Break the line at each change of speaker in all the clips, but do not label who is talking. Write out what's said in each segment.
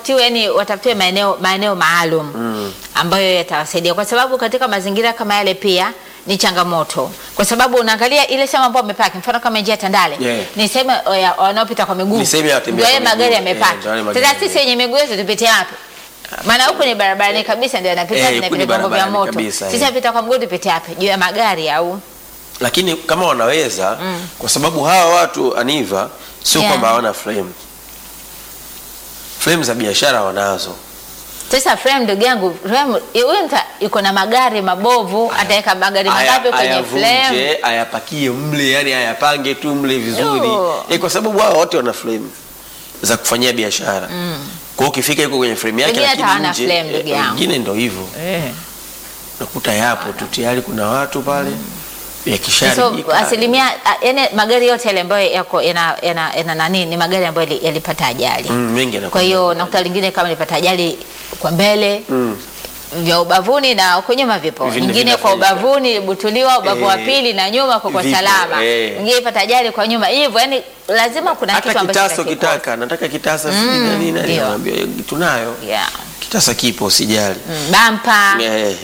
watafutiwe yani watafutiwe maeneo maeneo maalum ambayo yatawasaidia kwa sababu katika mazingira kama yale pia ni changamoto kwa sababu unaangalia ile sehemu ambayo wamepaki mfano kama njia ya Tandale
Yeah.
ni sehemu ya wanaopita kwa miguu
Ni sehemu ya watembea
ndio
kwa
yale magari
miguu. Yeah,
yamepaki
ndio yale magari
sasa sisi
yame-
wenye miguu yetu tupite wapi maana huku ni barabarani kabisa ndio yanapita
Eh,
vinapita
huku ni
vyombo vya
barabarani
moto
kabisa,
sisi
eh.
napita kwa mguu tupite wapi juu ya magari au
lakini kama wanaweza kwa sababu hawa watu aniva sio
Yeah.
kwamba hawana frame frame za biashara wanazo
Sasa frame ndugu yangu, frame huyu mta yuko na magari mabovu, ataweka magari
Aya-
mangapi kwenye frame?
ayavunje ayapakie mle yani ayapange tu mle vizuri
Yo.
eh, kwa sababu wao wote wana frame za kufanyia biashara kwa hiyo ukifika yuko kwenye frame yake
Wengine hata
lakini
hawana
nje,
frame, ndugu
eh,
yangu.
wengine ndo hivyo
Eh.
nakuta yapo tu tayari kuna watu pale yakisharibika
So asilimia a- yani magari yote yale ambayo yako yana yana yana nani ni magari ambayo yali- yalipata ajali.
Mm, mengi yanakuwa
Kwa hiyo nakuta lingine kama lipata ajali kwa mbele
Mm.
vya ubavuni na huko nyuma vipo,
Vingine
nyingine kwa
vinafanyika.
ubavuni butuliwa ubavu wa
Eh,
pili na nyuma kwa kwa
vipo,
salama,
eh.
nyingine ipata ajali kwa nyuma hivyo, yani lazima kuna kitu
hata
ambacho
kitasa
kitakikosa.
ukitaka nataka kitasa sijui nani nani
ndio.
naambia tunayo
Yeah.
kitasa kipo usijali
Mm, Bampa.
Eh,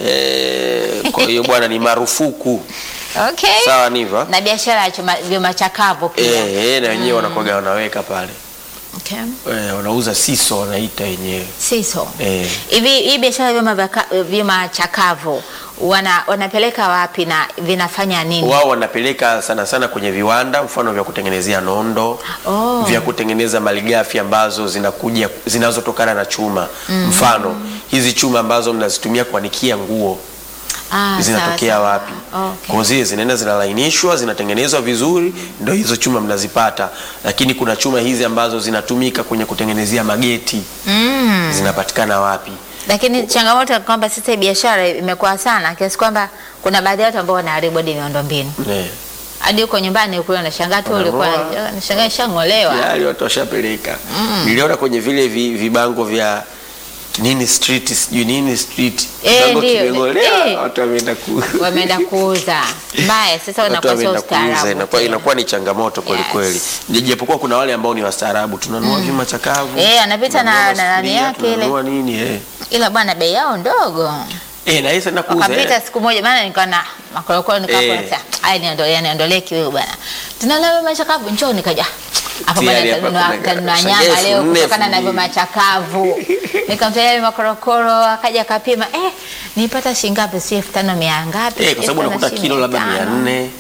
eh, kwa hiyo bwana ni marufuku
Okay.
sawa niva
na biashara ya chuma- vyuma chakavu pia.
eh, eh, na wenyewe wanakuwaga wanaweka pale
Okay.
eh, wanauza siso wanaita wenyewe
Siso.
eh.
Hivi hii biashara ya vyuma vya ka- vyuma chakavu wana, wanapeleka wapi na vinafanya nini?
wao wanapeleka sana sana kwenye viwanda mfano vya kutengenezea nondo
Oh.
vya kutengeneza malighafi ambazo zinakuja zinazotokana na chuma mfano hizi chuma ambazo mnazitumia kuanikia nguo
Ah,
zinatokea
sawa, sawa.
wapi
Okay.
kwa zile zinaenda zinalainishwa zinatengenezwa vizuri ndo hizo chuma mnazipata lakini kuna chuma hizi ambazo zinatumika kwenye kutengenezea mageti
Mm.
zinapatikana wapi
Lakini changamoto ni kwamba sasa hii biashara imekuwa sana kiasi kwamba kuna baadhi ya watu ambao wanaharibu hadi miundombinu.
Eh.
Hadi huko nyumbani kule unashangaa tu ulikuwa
Wanang'oa.
unashangaa ishang'olewa.
Tayari watu washapeleka niliona kwenye vile vi, vibango vya nini street sijui nini street
Eh,
Kibango
ndio.
kimeng'olewa,
Eh.
watu wameenda ku
Wameenda kuuza. Mbaya sasa
watu
unakosa
wameenda kuuza
ustaarabu.
inakuwa,
tena.
inakuwa ni changamoto kweli
Yes.
kweli japokuwa kuna wale ambao ni wastaarabu tunanunua vyuma chakavu
Eh, anapita na-
tunanunua
na nani
masufuria,
yake ile.
tunanunua nini eh
Ila bwana bei yao ndogo.
eh na hisa nakuuza
wakapita
eh.
siku moja maana nilikuwa na makorokoro nikawa
Eh.
eh. aya niondolee niondolee kiwewe bwana tunalewa machakavu njoo nikaja hapa bwana
Tayari hapa
nitanunua-
kuna-
nitanunua
shangaa
nyama
elfu
leo
nne,
kutokana
elfu
na hivyo
mbili.
machakavu nikamtolea yale makorokoro akaja akapima eh nipata shilingi ngapi si elfu tano mia ngapi
Eh, kwa sababu
Elfu tano
unakuta
si
kilo labda mia
tano.
nne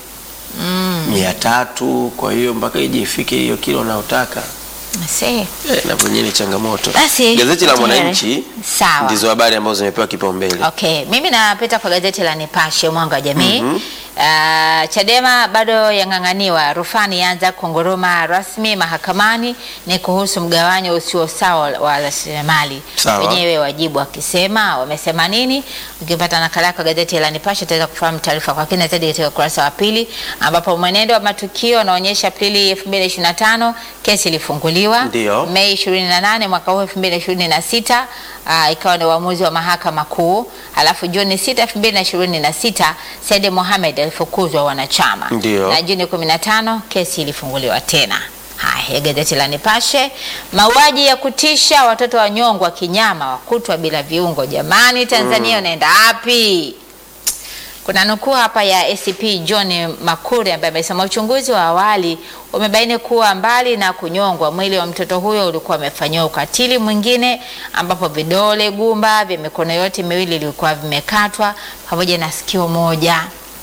mia tatu kwa hiyo mpaka ije ifike hiyo kilo unayotaka
Si.
eh, na kwenyewe ni changamoto
Basi,
gazeti la
tayari.
mwananchi
Sawa.
ndizo habari ambazo zimepewa kipaumbele
Okay, mimi napita kwa gazeti la Nipashe mwanga wa jamii. Ah, Chadema bado yang'ang'aniwa, rufani yaanza kunguruma rasmi mahakamani, ni kuhusu mgawanyo usio sawa wa rasilimali.
Sawa.
Wenyewe wajibu wakisema, wamesema nini? Ukipata nakala yako gazeti la Nipashe utaweza kufahamu taarifa kwa kina zaidi katika ukurasa wa pili, ambapo mwenendo wa matukio unaonyesha Aprili 2025 kesi ilifunguliwa
Ndio.
Mei 28 mwaka huu 2026 uh, ikawa ni uamuzi wa mahakama kuu. Halafu Juni 6 2026 Said Mohamed alifukuzwa wanachama
Ndio.
na Juni 15 kesi ilifunguliwa tena. Haya, gazeti la Nipashe. Mauaji ya kutisha, watoto wanyongwa kinyama, wakutwa bila viungo. Jamani, Tanzania unaenda wapi? Kuna nukuu hapa ya ACP John Makure ambaye amesema uchunguzi wa awali umebaini kuwa mbali na kunyongwa, mwili wa mtoto huyo ulikuwa umefanyiwa ukatili mwingine, ambapo vidole gumba vya mikono yote miwili vilikuwa vimekatwa pamoja na sikio moja.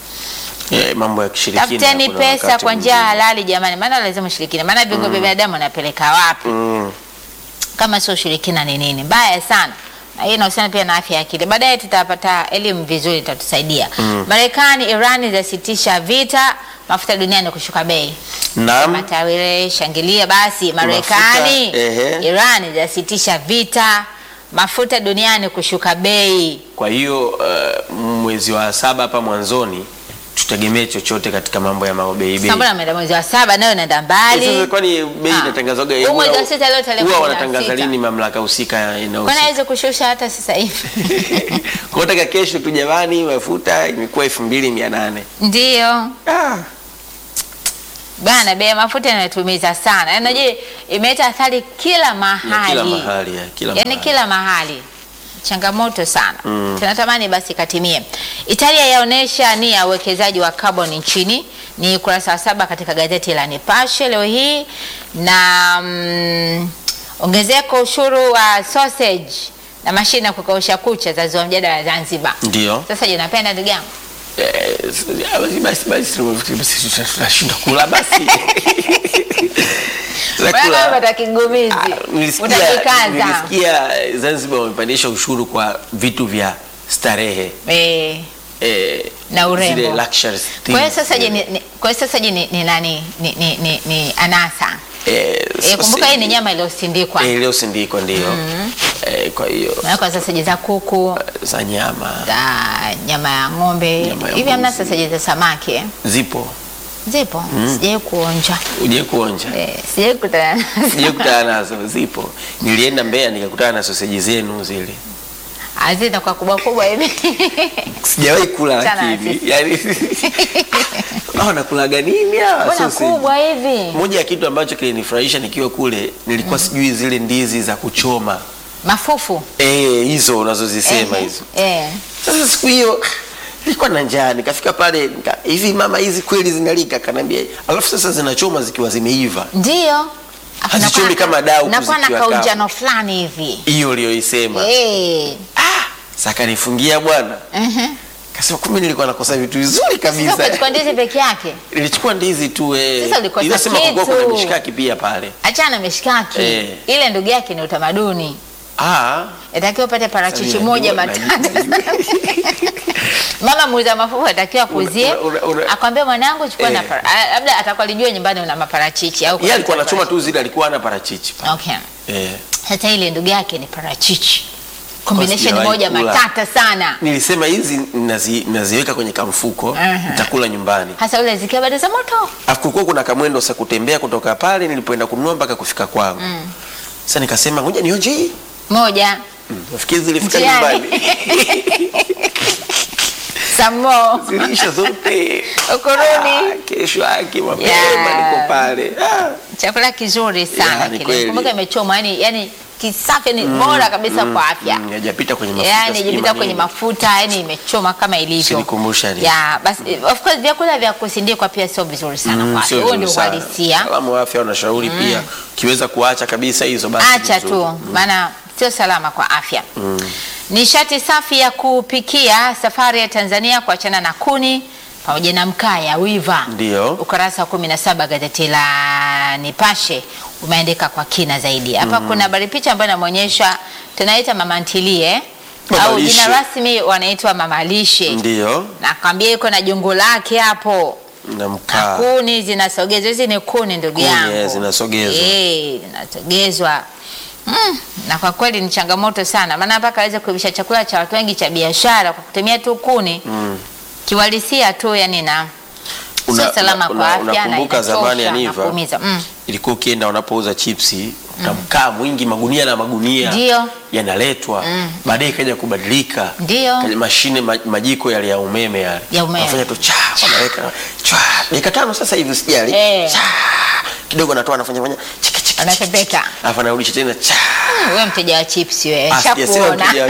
eh, mambo ya kishirikina
Tafuteni
kuna
pesa
wakati
kwa njia
mwingine.
halali jamani, maana lazima ushirikina, maana viungo vya binadamu wanapeleka wapi?
mm.
kama sio ushirikina ni nini? Mbaya sana. Na hii inahusiana pia na afya ya akili. Baadaye tutapata elimu vizuri, itatusaidia. Marekani, Iran zasitisha vita, mafuta duniani kushuka bei.
Naam.
Matawire shangilia basi. Marekani,
ehe.
Iran zasitisha vita, mafuta duniani kushuka bei.
kwa hiyo uh, mwezi wa saba hapa mwanzoni tutegemee chochote katika mambo ya mabei bei
Sambona ameenda mwezi wa saba nayo inaenda
Eh,
mbali.
sasa kwani bei
Ah.
inatangazwaga
Huu mwezi
huwa-
wa sita leo tarehe
huwa
kumi na
wanatangaza
sita.
lini mamlaka husika
Kwani
inahusika
hawezi kushusha hata sasa hivi?
kwa taka kesho tu jamani mafuta imekuwa elfu mbili mia nane
Ndio.
ah.
Bana, bei ya mafuta inatumiza sana. Yaani unajua imeleta athari kila mahali.
kila mahali, ya, kila
Yaani
mahali.
kila mahali. Changamoto sana. Tunatamani basi katimie. Italia yaonesha nia ya uwekezaji wa carbon nchini ni kurasa wa saba katika gazeti la Nipashe leo hii na mm, ongezeko ushuru wa sausage na mashine ya kukausha kucha zazua mjadala Zanzibar.
Ndio.
Sasa je, napenda ndugu yangu?
Eh, basi basi basi basi tunashinda kula basi. Tunakula.
Bwana wewe kigumizi.
Ah, nilisikia
Utajikaza.
nilisikia Zanzibar wamepandisha ushuru kwa vitu vya starehe
Eh,
eh,
Na urembo.
zile luxury
Kwa hiyo
things.
sasa je, ni, ni, kwa hiyo sasa je ni, ni nani ni, ni, ni, ni anasa
Eh,
e, kumbuka
sasa-
hii ni nyama iliyosindikwa
eh, leo sindiko ndio eh, kwa hiyo
na kwa sasa je za kuku
za nyama
za nyama ya ng'ombe
Nyama ya
hivi hamna
mbuzi.
sasa je za samaki eh?
zipo
zipo sijai kuonja
uje kuonja
eh, sijai kutana
sije kutana nazo zipo nilienda Mbeya nikakutana na soseji zenu zile
hazina kwa kubwa kubwa hivi
sijawahi kula
Sana
lakini
sisi.
yani hao nakulaga nini hawa
mbona
sausage?
kubwa hivi
moja ya kitu ambacho kilinifurahisha nikiwa kule nilikuwa sijui zile ndizi za kuchoma
mafufu
eh hizo unazozisema
Ehe,
hizo
eh.
sasa siku hiyo nilikuwa na njaa nikafika pale nika, hivi mama hizi kweli zinalika kanambia alafu sasa zinachoma zikiwa zimeiva
ndio Afu
Hazichomi
nakuwa-
kama dau
nakuwa na
kuzikiwa kavu.
kaujano fulani hivi
hiyo uliyoisema
eh.
ah, sakanifungia bwana
mhm.
kasema kumbe nilikuwa nakosa vitu vizuri
Sasa
kabisa
ukachukua ndizi peke yake
nilichukua ndizi tu eh.
Sasa ulikosa
Inasema kulikuwa
kitu.
kuna mishikaki pia pale
achana na mishikaki
Eh.
ile ndugu yake ni utamaduni
ah,
itakiwa upate parachichi
Sasa
moja
najua-
matatu
najua-
mama muuza mafufu atakiwa kuzie
Una- una- una-
akwambie mwanangu chukua na
Eh.
para- ah, labda atakuwa alijua nyumbani una maparachichi au
yeye alikuwa
kuna
anachoma tu zile alikuwa ana parachichi pale.
okay
eh.
sasa ile ndugu yake ni parachichi combination
sijawahi
moja
kula.
matata sana
nilisema hizi nazi, naziweka kwenye kamfuko
Aha.
nitakula nyumbani
hasa ule zikiwa bado za moto
Alafu kulikuwa kuna kamwendo sa kutembea kutoka pale nilipoenda kununua mpaka kufika kwangu sasa nikasema ngoja nionje hii
moja
Mm, nafikiri zilifika
Njiani.
nyumbani
samo
zilisha zote
Ukurudi.
Ah, kesho yake mapema
Yeah.
niko pale ah.
chakula kizuri sana
Ya, ni
kile
kweli.
kumbuka imechomwa yani yani kisafi ni bora kabisa kwa afya
Mm, hajapita kwenye mafuta
yani
sijui
jipita kwenye
manini.
mafuta yani imechoma kama ilivyo
Usinikumbushe ni.
ya basi of course vyakula vya kusindikwa pia sio vizuri sana
Mm,
kwa afya
sio
huo ndio
vizuri sana.
uhalisia
Wataalamu wa afya wanashauri pia ukiweza kuacha kabisa hizo basi
acha
vizuri.
tu maana sio salama kwa afya nishati safi ya kupikia safari ya Tanzania kuachana na kuni pamoja na mkaa ya wiva
Ndio.
ukurasa wa 17 gazeti la Nipashe umeandika kwa kina zaidi hapa kuna habari picha ambayo inaonyesha tunaita mama ntilie
Mama
au
lishe.
jina rasmi wanaitwa mama lishe
ndio
nakwambia iko na jongo lake hapo
na
na
mkaa
kuni zinasogezwa. Hizi ni kuni ndugu
Kuni,
yangu,
eh, zinasogezwa.
Eh, zinasogezwa mm, na kwa kweli ni changamoto sana, maana mpaka aweze kuivisha chakula cha watu wengi cha biashara kwa kutumia tu kuni
mm.
kiwalisia tu, yani na
Una-
sio salama
una-
kwa
una-
afya na
unakumbuka zamani
inachosha na
Aniva?
kuumiza. Mm.
ilikuwa ukienda wanapouza chipsi na mkaa mwingi magunia na magunia
Ndio.
yanaletwa baadaye ikaja kubadilika
Ndio.
Kaja mashine ma- majiko yale ya umeme yale
Ya umeme.
wanafanya tu cha wanaweka cha dakika tano sasa hivi usijali
Eh.
cha kidogo anatoa anafanya fanya chiki chiki
Anapepeta.
alafu anarudisha tena cha
Wewe mteja wa chips wewe,
Ah, sijasema
shakuona.
mteja wa-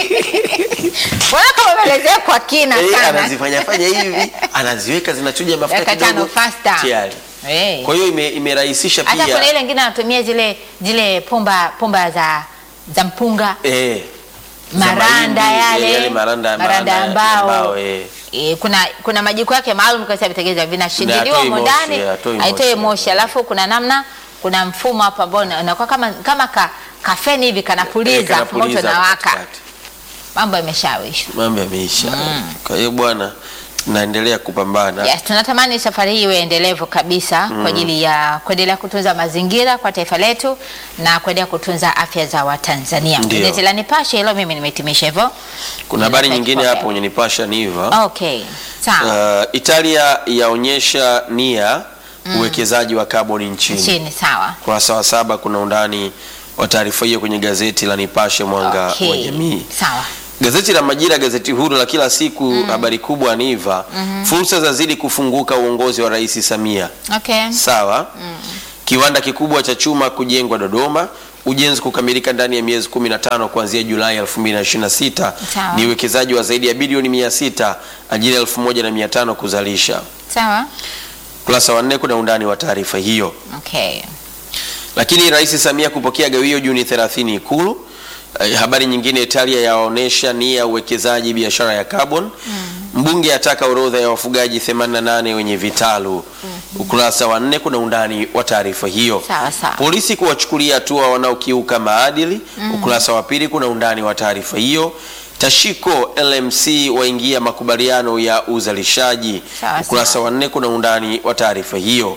Mbona kama umeelezea kwa kina
Eh,
sana.
anazifanya fanya hivi anaziweka zinachuja mafuta
Dakika tano
kidogo
faster.
tayari
Eh.
kwa hiyo ime- imerahisisha
Hata
pia
kuna ile ingine anatumia zile zile pumba pumba za za mpunga
eh, za
maranda
mahindi,
yale,
eh, yale maranda
maranda ya
ya
mbao.
mbao, eh.
E, kuna kuna majiko yake maalum kabisa vitengenezwa vinashindiliwa
hatoi
humo
moshi,
ndani
hatoi
haitoi
moshi.
moshi, alafu kuna namna kuna mfumo hapa ambao una- unakuwa kama kama ka, kafeni hivi
Eh,
kanapuliza
kanapuliza
moto na waka,
katikati.
mambo yameshawishwa.
mambo yameisha kwa hiyo bwana naendelea kupambana
Yes, tunatamani safari hii iwe endelevu kabisa kwa ajili ya kuendelea kutunza mazingira kwa taifa letu na kuendelea kutunza afya za Watanzania.
Ndio.
Gazeti la Nipashe hilo mimi nimehitimisha hivyo.
kuna habari
Nina
nyingine
kipaumbele.
hapo kwenye nipasha niva
Okay. Sawa.
uh, italia yaonyesha nia uwekezaji wa kaboni nchini
Chini sawa.
kurasa wa saba kuna undani wa taarifa hiyo kwenye gazeti la nipashe mwanga
Okay.
wa jamii
Sawa.
Gazeti la Majira, gazeti huru la kila siku, habari kubwa ni iva fursa zazidi kufunguka uongozi wa Rais Samia.
Okay.
Sawa. Kiwanda kikubwa cha chuma kujengwa Dodoma, ujenzi kukamilika ndani ya miezi 15 kuanzia Julai 2026.
Sawa.
Ni uwekezaji wa zaidi ya bilioni 600, ajira 1500 kuzalisha.
Sawa.
Kurasa wa nne kuna undani wa taarifa hiyo.
Okay.
Lakini Rais Samia kupokea gawio Juni 30 Ikulu. Eh, habari nyingine, Italia yaonesha nia ya uwekezaji biashara ya carbon. Mbunge ataka orodha ya wafugaji 88 wenye vitalu. Ukurasa wa nne kuna undani wa taarifa hiyo.
Sawa, sawa.
Polisi kuwachukulia hatua wanaokiuka maadili. Ukurasa wa pili kuna undani wa taarifa hiyo. Tashiko LMC waingia makubaliano ya uzalishaji.
Sawa,
Ukurasa
sawa.
wa nne kuna undani wa taarifa hiyo.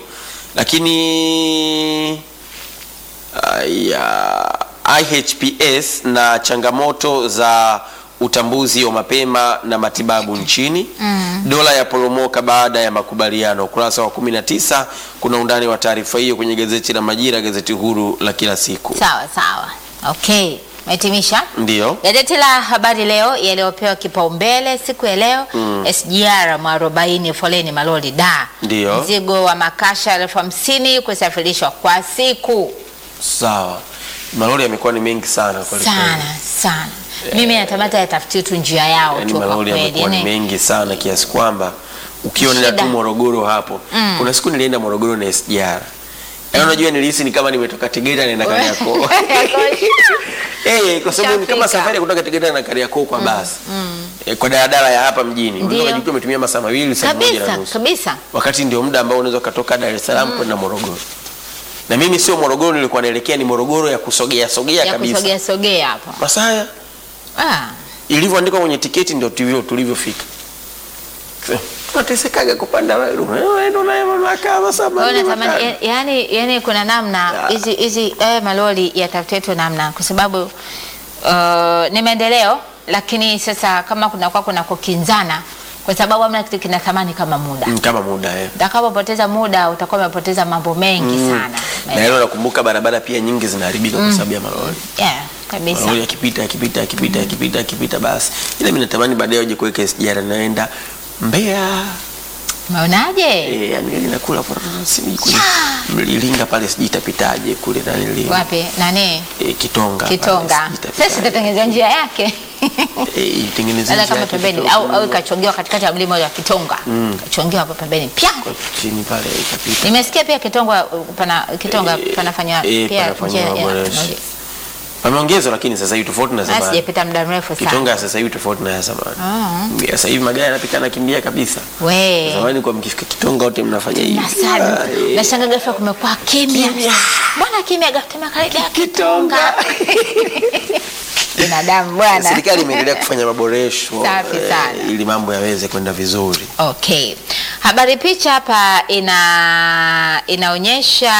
Lakini ya IHPS na changamoto za utambuzi wa mapema na matibabu nchini. Dola ya poromoka baada ya makubaliano. Ukurasa wa 19 kuna undani wa taarifa hiyo kwenye gazeti la Majira, gazeti huru la kila siku.
Sawa sawa. Okay. Umehitimisha?
Ndiyo.
Gazeti la Habari Leo yaliyopewa kipaumbele siku ya leo SGR mwarobaini foleni malori da
Ndiyo.
mzigo wa makasha elfu hamsini kusafirishwa kwa siku
Sawa. Malori yamekuwa ni mengi sana kweli kweli.
sana sana. Mimi natamata yatafutie tu njia yao
Yaani
tu kwa
malori
kweli.
yamekuwa ni
Yaani,
mengi sana kiasi kwamba ukiwa nenda tu
Shida.
Morogoro hapo. Kuna siku nilienda Morogoro na SGR. Yaani unajua nilihisi ni kama nimetoka Tegeta naenda Kariakoo. Eh, kwa sababu ni kama
Ushafika.
safari ya kutoka Tegeta na Kariakoo kwa basi. Eh, kwa daladala ya hapa mjini.
Ndio.
Unaweza kujikuta umetumia masaa mawili saa moja na
kabisa
nusu.
kabisa.
Wakati ndio muda ambao unaweza ukatoka Dar es Salaam kwenda Morogoro. Na mimi sio Morogoro nilikuwa naelekea ni Morogoro ya kusogea sogea
Ya
kabisa.
kusogea sogea hapo.
Masaya
Ah,
ilivyoandikwa kwenye tiketi ndio tulivyo tulivyofika. Tunatesekaga kupanda wewe ndo naye mamlaka masaa
kwa hiyo
manne
natamani
matano.
ya- yaani yaani kuna namna
Ya.
hizi hizi eh, malori yatafutiwe tu namna kwa sababu uh, ni maendeleo lakini sasa kama kunakuwa kuna kukinzana kwa sababu hamna kitu kina thamani kama muda.
Mm, kama muda eh.
Utakapopoteza muda utakuwa umepoteza mambo mengi sana.
Na hilo nakumbuka barabara pia nyingi zinaharibika kwa sababu ya malori.
Yeah, kabisa.
Malori yakipita yakipita yakipita yakipita yakipita basi. Ila mimi natamani baadaye waje kuweka SGR naenda Mbeya.
Umeonaje?
Eh, yani linakula kwa sijui kule Mlilinga pale sijui itapitaje kule na nili.
Wapi? Nani?
Eh, Kitonga. pale,
Kitonga.
sijui itapitaje.
Sasa itatengenezwa njia yake.
Eh, itengenezwe
Labda
njia
kama
yake
pembeni
kidogo.
au au ikachongewa katikati ya mlima wa Kitonga. Kachongewa hapo pembeni. Pia.
Kwa chini pale ikapita.
Nimesikia pia Kitonga uh, pana Kitonga
Eh,
panafanya
eh,
pia
panafanywa
njia ya-
maboresho.
ya-
Pameongezwa lakini sasa hivi tofauti na
Ah,
zamani.
sijapita muda mrefu sana.
Kitonga sasa hivi tofauti na ya zamani. Ya Sasa hivi magari yanapita nakimbia kabisa.
We.
Zamani kwa mkifika Kitonga wote mnafanya hivi.
Nasali.
Ah, eh.
Nashangaa ghafla kumekuwa kimya.
Kimya.
Mbona kimya ghafla tumekaribia
Kitonga.
Binadamu bwana.
Serikali imeendelea kufanya maboresho
Safi
eh,
sana.
ili mambo yaweze kwenda vizuri.
Okay. Habari picha hapa ina inaonyesha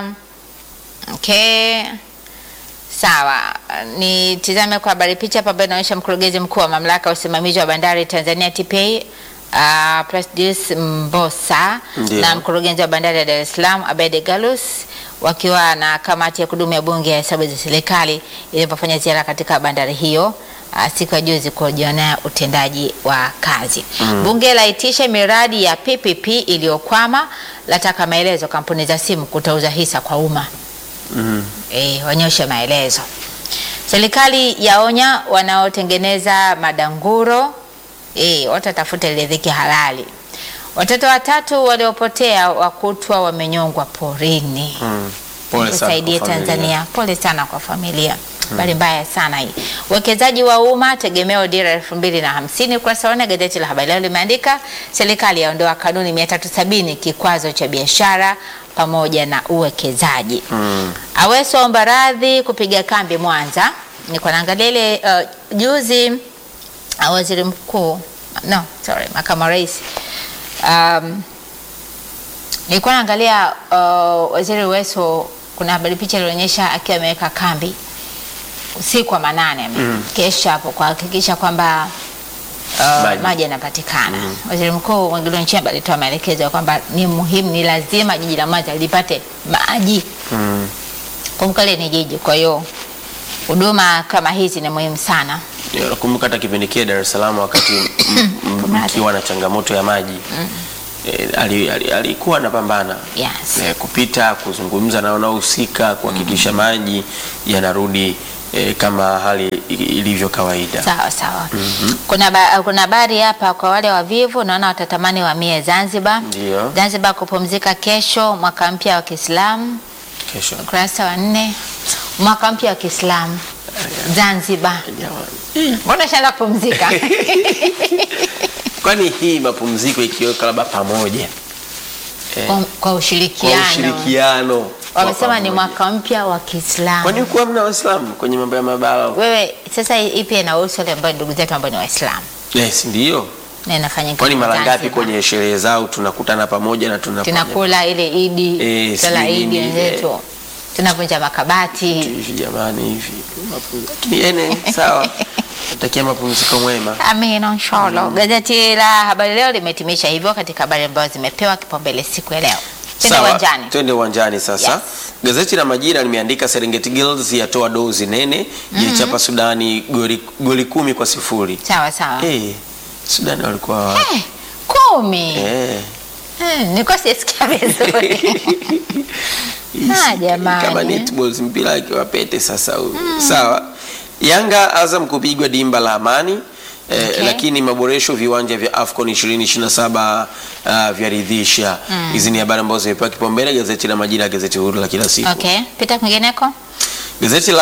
okay. Sawa, nitizame kwa habari picha hapa ambayo inaonyesha mkurugenzi mkuu wa mamlaka ya usimamizi wa bandari Tanzania TPA uh, Presidius Mbosa
Ndio.
na mkurugenzi wa bandari ya Dar es Salaam Abede Galus wakiwa na kamati ya kudumu ya bunge ya hesabu za serikali ilipofanya ziara katika bandari hiyo uh, siku ya juzi kujionea utendaji wa kazi. Bunge laitisha miradi ya PPP iliyokwama, lataka maelezo kampuni za simu kutauza hisa kwa umma e, wanyoshe maelezo. Serikali yaonya wanaotengeneza madanguro e, watatafute riziki halali. Watoto watatu waliopotea wakutwa wamenyongwa porini.
Mm. Pole sana
Tusaidie
kwa familia.
Tanzania. Pole sana kwa familia. Habari mbaya sana hii. Uwekezaji wa umma tegemeo dira elfu mbili na hamsini. Ukurasa wa nne gazeti la Habari Leo limeandika serikali yaondoa kanuni 370 kikwazo cha biashara pamoja na uwekezaji. Aweso aomba radhi kupiga kambi Mwanza. Niko naangalia ile uh, juzi uh, waziri mkuu no, sorry, makamu wa rais um, nilikuwa naangalia uh, waziri Weso, kuna habari picha ilionyesha akiwa ameweka kambi usiku wa manane mm. kesha hapo kuhakikisha kwamba uh,
Maji.
maji yanapatikana. Waziri Mkuu Mwigulu Nchemba alitoa maelekezo ya kwamba ni muhimu, ni lazima jiji la Mwanza lipate maji.
Mm.
Kumbuka ile ni jiji, kwa hiyo huduma kama hizi ni muhimu sana
Nakumbuka hata kipindi kile Dar es Salaam wakati m- m-
Kumradhi.
mkiwa na changamoto ya maji eh, ali- ali- alikuwa anapambana
Yes.
eh, kupita kuzungumza na wanaohusika kuhakikisha maji yanarudi eh, kama hali i- ilivyo kawaida.
Sawa sawa. Kuna ba, kuna habari hapa kwa wale wavivu, naona watatamani wamie Zanzibar.
Ndio.
Zanzibar kupumzika kesho, mwaka mpya wa Kiislamu,
Kesho.
ukurasa wa nne. Mwaka mpya wa Kiislamu Zanzibar,
Jamani.
mbona shaanza kupumzika?
Kwani hii mapumziko ikiweka labda pamoja eh,
kwa, kwa
kwa
ushirikiano
ushirikiano wa
wamesema ni
pamoja.
mwaka mpya wa Kiislamu.
Kwani huku hamna Waislamu kwenye mambo ya mabara?
Wewe sasa ipi inahusu wale ambao ndugu zetu ambao ni Waislamu
Yes, ndio.
na inafanyika
Kwani mara ngapi
Zanzibar.
kwenye sherehe zao tunakutana pamoja na tunafanya
tunakula ile idi
Eh,
sala
sijui
idi
nini,
wenzetu tunavunja makabati
hivi jamani hivi mapumziko. Lakini ene sawa. Natakia mapumziko mwema.
amina inshallah gazeti la habari leo limehitimisha hivyo katika habari ambazo zimepewa kipaumbele siku ya leo tende
Sawa,
uwanjani
Twende uwanjani sasa.
Yes.
Gazeti la Majira limeandika Serengeti Girls yatoa dozi nene jaichapa Sudani goli, goli kumi kwa sifuri.
sawa sawa
Eh, Sudani walikuwa wa-
Eh, kumi
eh.
Eh, nilikuwa sijasikia vizuri Ah, jamani.
kama netballs mpira akiwa pete sasa huyu. Sawa. Yanga Azam kupigwa dimba la Amani eh,
Okay.
lakini maboresho viwanja vya AFCON 2027 uh, vyaridhisha. Hizi ni habari ambazo zimepewa kipaumbele gazeti la Majira, gazeti huru la kila siku.
okay pita kwingineko
Gazeti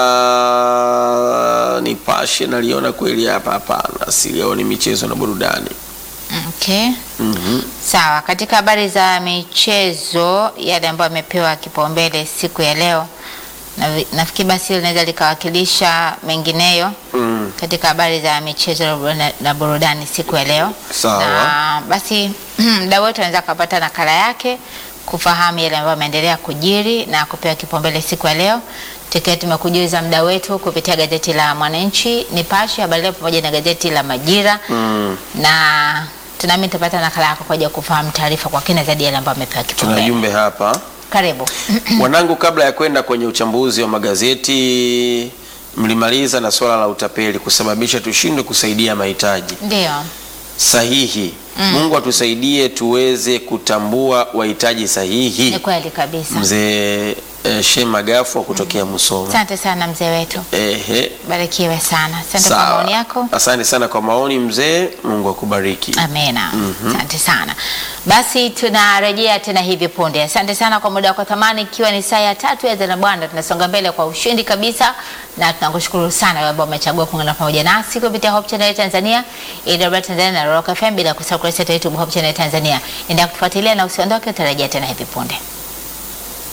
la Nipashe naliona kweli hapa, hapana, silioni michezo na burudani.
okay
Mhm.
Sawa, katika habari za michezo yale ambayo yamepewa kipaumbele siku ya leo, na- nafikiri basi hilo linaweza likawakilisha mengineyo
Mm.
katika habari za michezo na burudani- na burudani siku ya leo.
Sawa.
Na basi mda wote anaweza akapata nakala yake kufahamu yale ambayo ameendelea kujiri na kupewa kipaumbele siku ya leo. Tukiwa tumekujuza mda wetu kupitia gazeti la Mwananchi, Nipashe, Habari Leo pamoja na gazeti la Majira
Mm.
na tunami tutapata nakala yako kwa ajili ya kufahamu taarifa kwa kina zaidi yale ambayo amepewa
Tuna
kipaumbele.
jumbe hapa
Karibu.
wanangu, kabla ya kwenda kwenye uchambuzi wa magazeti, mlimaliza na swala la utapeli kusababisha tushindwe kusaidia mahitaji
Ndio.
sahihi. Mungu atusaidie tuweze kutambua wahitaji sahihi.
Ni kweli kabisa.
Mzee eh, Shema Gafu wa kutokea Musoma.
Asante sana mzee wetu.
Ehe.
Barikiwe sana. Asante kwa
Sawa.
maoni yako.
Asante sana kwa maoni mzee, Mungu akubariki.
Amena. Asante sana. Basi tunarejea tena hivi punde. Asante sana kwa muda wako thamani, ikiwa ni saa ya tatu ya Zana Bwana, tunasonga mbele kwa ushindi kabisa, na tunakushukuru sana wewe ambao umechagua kuungana pamoja nasi kupitia Hope Channel Tanzania, AWR Tanzania na Rock FM, bila kusahau kurasa yetu ya YouTube Hope Channel Tanzania. Endelea kutufuatilia na usiondoke, tutarejea tena hivi punde.